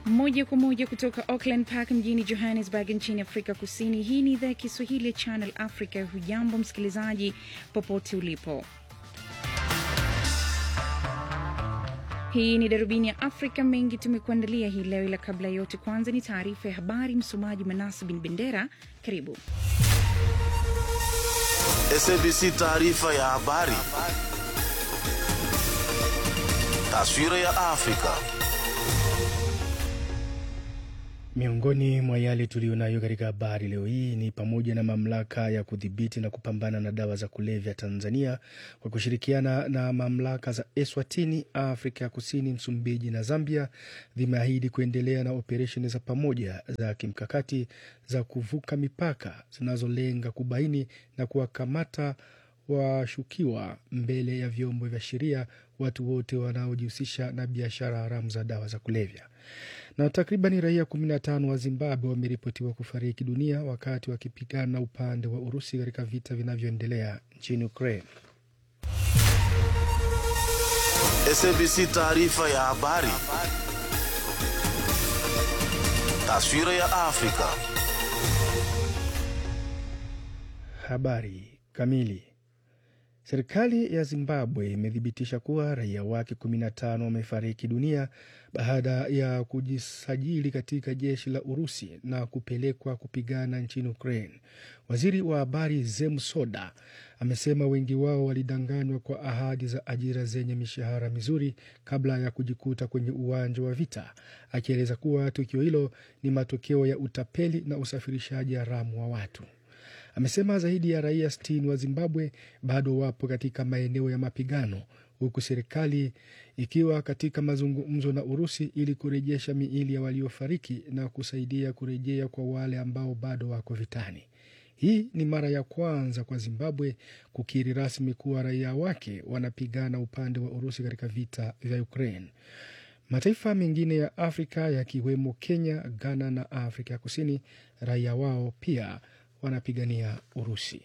moja kwa moja kutoka Auckland Park mjini Johannesburg nchini Afrika Kusini. Hii ni idhaa ya Kiswahili ya Channel Africa. Hujambo msikilizaji, popote ulipo. Hii ni darubini ya Afrika. Mengi tumekuandalia hii leo, ila kabla ya yote, kwanza ni taarifa ya habari. Msomaji Manasi bin Bendera, karibu. SABC taarifa ya habari. Taswira ya Afrika. Miongoni mwa yale tuliyonayo katika habari leo hii ni pamoja na mamlaka ya kudhibiti na kupambana na dawa za kulevya Tanzania kwa kushirikiana na mamlaka za Eswatini, Afrika ya Kusini, Msumbiji na Zambia zimeahidi kuendelea na operesheni za pamoja za kimkakati za kuvuka mipaka zinazolenga kubaini na kuwakamata washukiwa mbele ya vyombo vya sheria watu wote wanaojihusisha na biashara haramu za dawa za kulevya. Na takriban raia 15 wa Zimbabwe wameripotiwa kufariki dunia wakati wakipigana na upande wa Urusi katika vita vinavyoendelea nchini Ukraine. SABC taarifa ya habari. Taswira ya Afrika. Habari kamili. Serikali ya Zimbabwe imethibitisha kuwa raia wake 15 wamefariki dunia baada ya kujisajili katika jeshi la Urusi na kupelekwa kupigana nchini Ukraine. Waziri wa habari Zemsoda amesema wengi wao walidanganywa kwa ahadi za ajira zenye mishahara mizuri kabla ya kujikuta kwenye uwanja wa vita, akieleza kuwa tukio hilo ni matokeo ya utapeli na usafirishaji haramu wa watu. Amesema zaidi ya raia 60 wa Zimbabwe bado wapo katika maeneo ya mapigano huku serikali ikiwa katika mazungumzo na Urusi ili kurejesha miili ya waliofariki na kusaidia kurejea kwa wale ambao bado wako vitani. Hii ni mara ya kwanza kwa Zimbabwe kukiri rasmi kuwa raia wake wanapigana upande wa Urusi katika vita vya Ukraine. Mataifa mengine ya Afrika yakiwemo Kenya, Ghana na Afrika ya Kusini, raia wao pia wanapigania Urusi.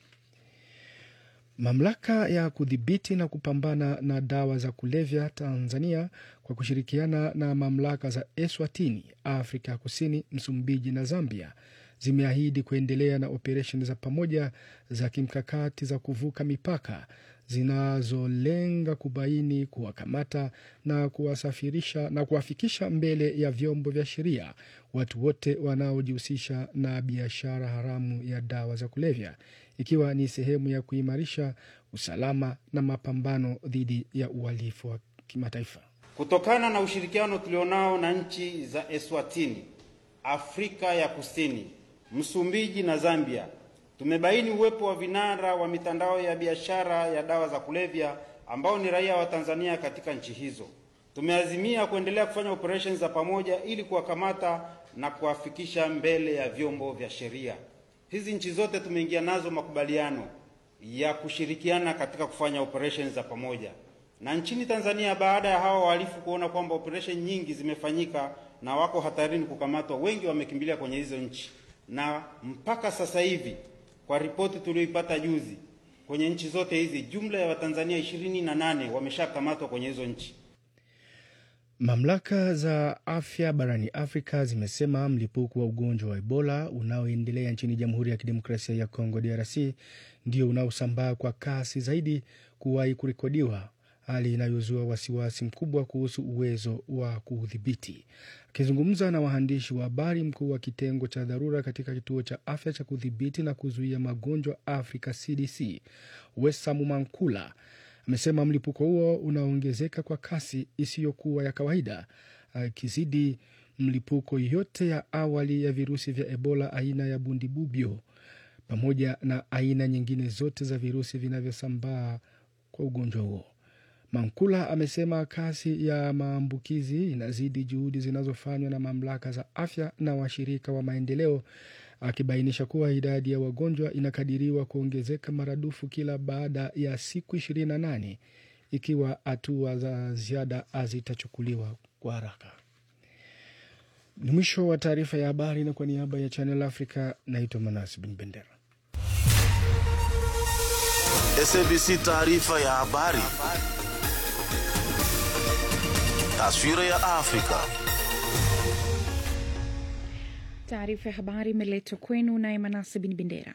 Mamlaka ya kudhibiti na kupambana na dawa za kulevya Tanzania kwa kushirikiana na mamlaka za Eswatini, Afrika ya Kusini, Msumbiji na Zambia zimeahidi kuendelea na operesheni za pamoja za kimkakati za kuvuka mipaka zinazolenga kubaini, kuwakamata na kuwasafirisha na kuwafikisha mbele ya vyombo vya sheria watu wote wanaojihusisha na biashara haramu ya dawa za kulevya, ikiwa ni sehemu ya kuimarisha usalama na mapambano dhidi ya uhalifu wa kimataifa. Kutokana na ushirikiano tulionao na nchi za Eswatini, Afrika ya Kusini, Msumbiji na Zambia, tumebaini uwepo wa vinara wa mitandao ya biashara ya dawa za kulevya ambao ni raia wa Tanzania katika nchi hizo. Tumeazimia kuendelea kufanya operesheni za pamoja ili kuwakamata na kuwafikisha mbele ya vyombo vya sheria. Hizi nchi zote tumeingia nazo makubaliano ya kushirikiana katika kufanya operesheni za pamoja. Na nchini Tanzania, baada ya hawa wahalifu kuona kwamba operesheni nyingi zimefanyika na wako hatarini kukamatwa, wengi wamekimbilia kwenye hizo nchi, na mpaka sasa hivi kwa ripoti tulioipata juzi, kwenye nchi zote hizi jumla ya Watanzania ishirini na nane wameshakamatwa kwenye hizo nchi. Mamlaka za afya barani Afrika zimesema mlipuko wa ugonjwa wa Ebola unaoendelea nchini Jamhuri ya Kidemokrasia ya Kongo DRC ndio unaosambaa kwa kasi zaidi kuwahi kurekodiwa, hali inayozua wasiwasi mkubwa kuhusu uwezo wa kuudhibiti. Akizungumza na waandishi wa habari, mkuu wa kitengo cha dharura katika kituo cha afya cha kudhibiti na kuzuia magonjwa Afrika CDC Wesamu Mankula amesema mlipuko huo unaongezeka kwa kasi isiyokuwa ya kawaida, akizidi mlipuko yote ya awali ya virusi vya Ebola aina ya bundibubyo pamoja na aina nyingine zote za virusi vinavyosambaa kwa ugonjwa huo. Mankula amesema kasi ya maambukizi inazidi juhudi zinazofanywa na mamlaka za afya na washirika wa maendeleo, akibainisha kuwa idadi ya wagonjwa inakadiriwa kuongezeka maradufu kila baada ya siku 28 ikiwa hatua za ziada hazitachukuliwa kwa haraka. Ni mwisho wa taarifa ya habari, na kwa niaba ya Channel Africa naitwa Manas Bin Bendera. SABC taarifa ya habari. Taswira ya Afrika. Taarifa ya habari imeletwa kwenu naye Manase Bin Bendera.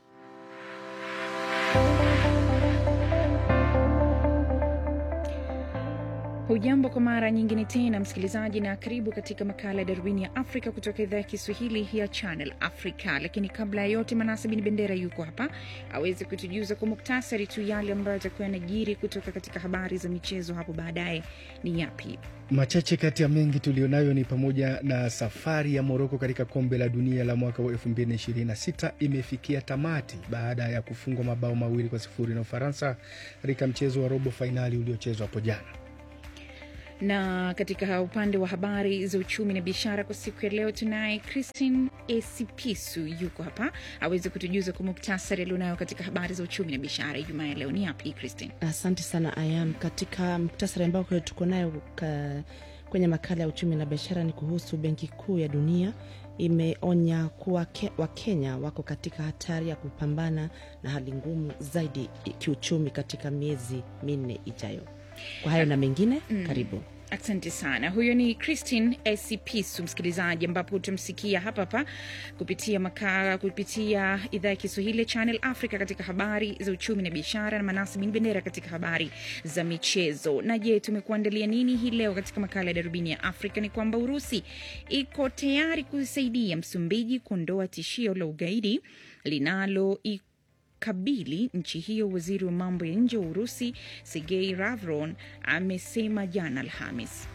Hujambo kwa mara nyingine tena msikilizaji, na karibu katika makala ya darubini ya Afrika kutoka idhaa ya Kiswahili ya Channel Africa. Lakini kabla ya yote, Manase Bin Bendera yuko hapa aweze kutujuza kwa muktasari tu yale ambayo atakuwa yanajiri kutoka katika habari za michezo hapo baadaye. Ni yapi? Machache kati ya mengi tulionayo ni pamoja na safari ya Moroko katika kombe la dunia la mwaka wa 2026 imefikia tamati baada ya kufungwa mabao mawili kwa sifuri na Ufaransa katika mchezo wa robo fainali uliochezwa hapo jana na katika upande wa habari za uchumi na biashara kwa siku ya leo tunaye Christine Esipisu yuko hapa aweze kutujuza kwa muktasari alionayo katika habari za uchumi na biashara Ijumaa ya leo. Ni yapi Christine? Asante sana Ayam. Katika muktasari ambao tuko nayo kwenye makala ya uchumi na biashara ni kuhusu Benki Kuu ya Dunia imeonya kuwa ke, Wakenya wako katika hatari ya kupambana na hali ngumu zaidi kiuchumi katika miezi minne ijayo. Kwa hayo na mengine mm. Karibu. Asante sana. Huyo ni Christine Esipisu, msikilizaji, ambapo utamsikia hapa hapa kupitia makala, kupitia idhaa ya Kiswahili ya Channel Africa katika habari za uchumi na biashara, na Manasi Bin Bendera katika habari za michezo. Na je, tumekuandalia nini hii leo katika makala ya darubini ya Afrika? Ni kwamba Urusi iko tayari kusaidia Msumbiji kuondoa tishio la ugaidi linalo kabili nchi hiyo. Waziri wa mambo ya nje wa Urusi Sergei Lavron amesema jana Alhamis.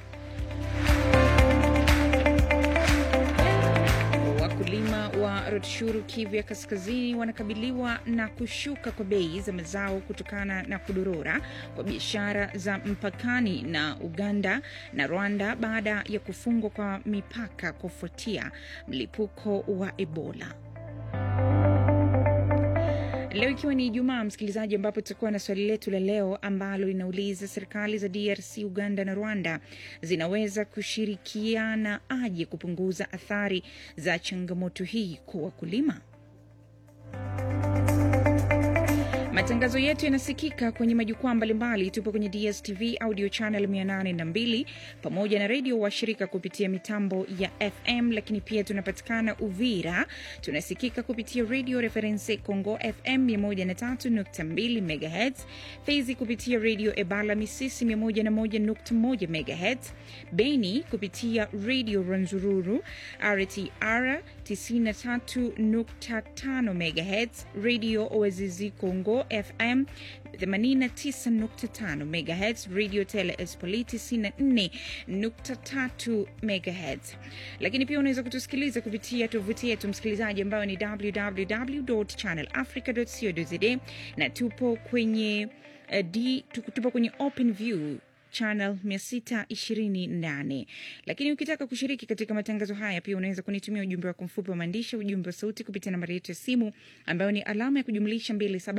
Wakulima wa Rutshuru, Kivu ya Kaskazini, wanakabiliwa na kushuka kwa bei za mazao kutokana na kudorora kwa biashara za mpakani na Uganda na Rwanda baada ya kufungwa kwa mipaka kufuatia mlipuko wa Ebola. Leo ikiwa ni Ijumaa, msikilizaji, ambapo tutakuwa na swali letu la leo ambalo linauliza serikali za DRC, Uganda na Rwanda zinaweza kushirikiana aje kupunguza athari za changamoto hii kwa wakulima? Matangazo yetu yanasikika kwenye majukwaa mbalimbali. Tupo kwenye DSTV audio channel 802 pamoja na redio washirika kupitia mitambo ya FM, lakini pia tunapatikana Uvira, tunasikika kupitia Radio Reference Congo FM 103.2 MHz, Fizi kupitia redio Ebala Misisi 101.1 MHz, Beni kupitia redio Ranzururu RTR 93.5 MHz, redio Oazizi Congo FM 89.5 MHz, Radio Tele Espoliti 94.3 MHz. Lakini pia unaweza kutusikiliza kupitia tovuti yetu msikilizaji, ambayo ni www.channelafrica.co.za na tupo kwenye uh, D, tupo kwenye Open View channel 628 lakini ukitaka kushiriki katika matangazo haya pia unaweza kunitumia ujumbe wako mfupi wa maandishi ujumbe wa sauti kupitia nambari yetu ya simu ambayo ni alama ya kujumlisha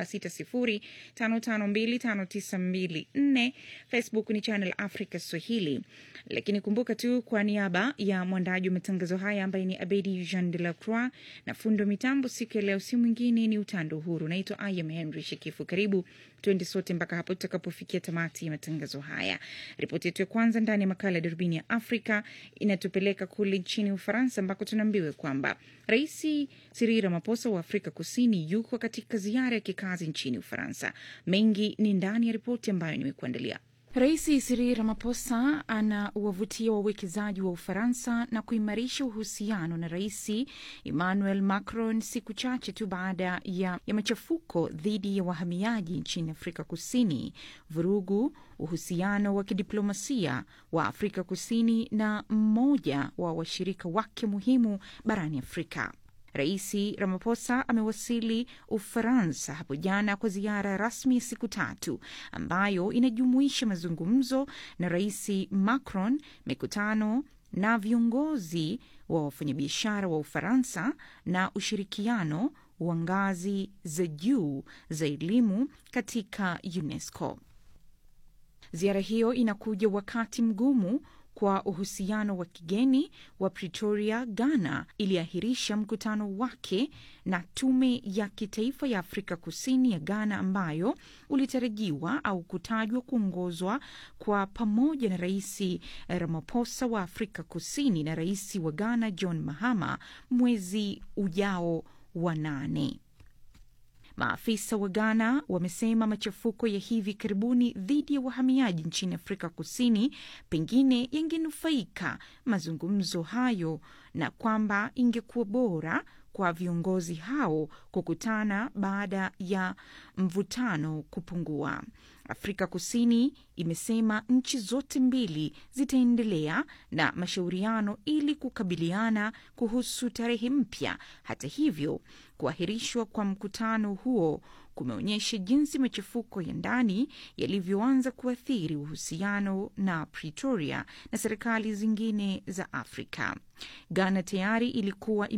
2760552594 facebook ni channel africa swahili lakini kumbuka tu kwa niaba ya mwandaji wa matangazo haya ambaye ni abedi jean de la croix na fundo mitambo siku ya leo si mwingine ni utando uhuru naitwa ayam henry shekifu karibu twende sote mpaka hapo tutakapofikia tamati ya matangazo haya ripoti yetu ya kwanza ndani ya makala ya darubini ya afrika inatupeleka kule nchini ufaransa ambako tunaambiwa kwamba rais Cyril Ramaphosa wa afrika kusini yuko katika ziara ya kikazi nchini ufaransa mengi ni ndani ya ripoti ambayo nimekuandalia Rais Cyril Ramaphosa anawavutia wawekezaji wa Ufaransa na kuimarisha uhusiano na Rais Emmanuel Macron siku chache tu baada ya, ya machafuko dhidi ya wahamiaji nchini Afrika Kusini, vurugu uhusiano wa kidiplomasia wa Afrika Kusini na mmoja wa washirika wake muhimu barani Afrika. Rais Ramaphosa amewasili Ufaransa hapo jana kwa ziara rasmi ya siku tatu ambayo inajumuisha mazungumzo na Rais Macron, mikutano na viongozi wa wafanyabiashara wa Ufaransa na ushirikiano wa ngazi za juu za elimu katika UNESCO. Ziara hiyo inakuja wakati mgumu kwa uhusiano wa kigeni wa Pretoria, Ghana, iliahirisha mkutano wake na tume ya kitaifa ya Afrika Kusini ya Ghana ambayo ulitarajiwa au kutajwa kuongozwa kwa pamoja na Rais Ramaphosa wa Afrika Kusini na rais wa Ghana John Mahama mwezi ujao wa nane. Maafisa wa Ghana wamesema machafuko ya hivi karibuni dhidi ya wahamiaji nchini Afrika Kusini pengine yangenufaika mazungumzo hayo na kwamba ingekuwa bora kwa viongozi hao kukutana baada ya mvutano kupungua. Afrika Kusini imesema nchi zote mbili zitaendelea na mashauriano ili kukabiliana kuhusu tarehe mpya. Hata hivyo, kuahirishwa kwa mkutano huo kumeonyesha jinsi machafuko ya ndani yalivyoanza kuathiri uhusiano na Pretoria na serikali zingine za Afrika. Ghana tayari ilikuwa